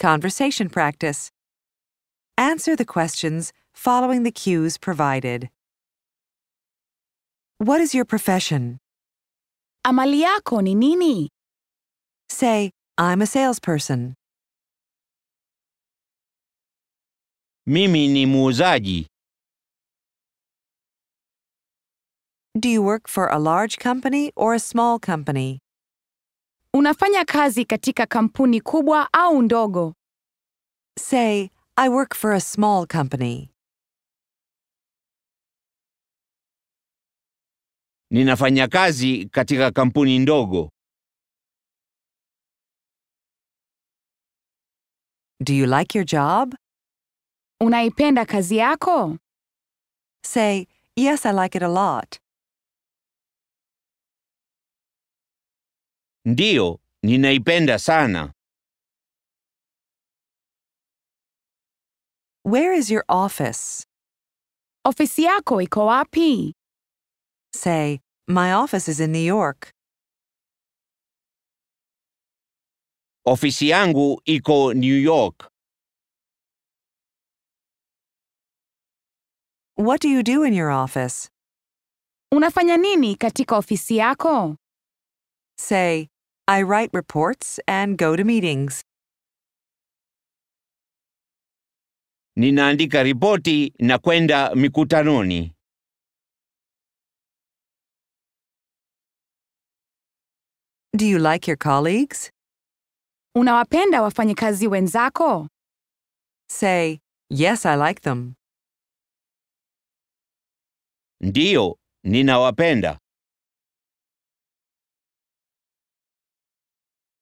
Conversation practice. Answer the questions following the cues provided. What is your profession? Amali yako ni nini? Say, I'm a salesperson. Mimi ni muuzaji. Do you work for a large company or a small company? Unafanya kazi katika kampuni kubwa au ndogo? Say, I work for a small company. Ninafanya kazi katika kampuni ndogo. Do you like your job? Unaipenda kazi yako? Say, Yes, I like it a lot. Ndiyo, ninaipenda sana. Where is your office? Ofisi yako iko wapi? Say, My office is in New York. Ofisi yangu iko New York. What do you do in your office? Unafanya nini katika ofisi yako? Say, I write reports and go to meetings. Ninaandika ripoti na kwenda mikutanoni. Do you like your colleagues? Unawapenda wafanyikazi wenzako? Say, Yes, I like them. Ndiyo, ninawapenda.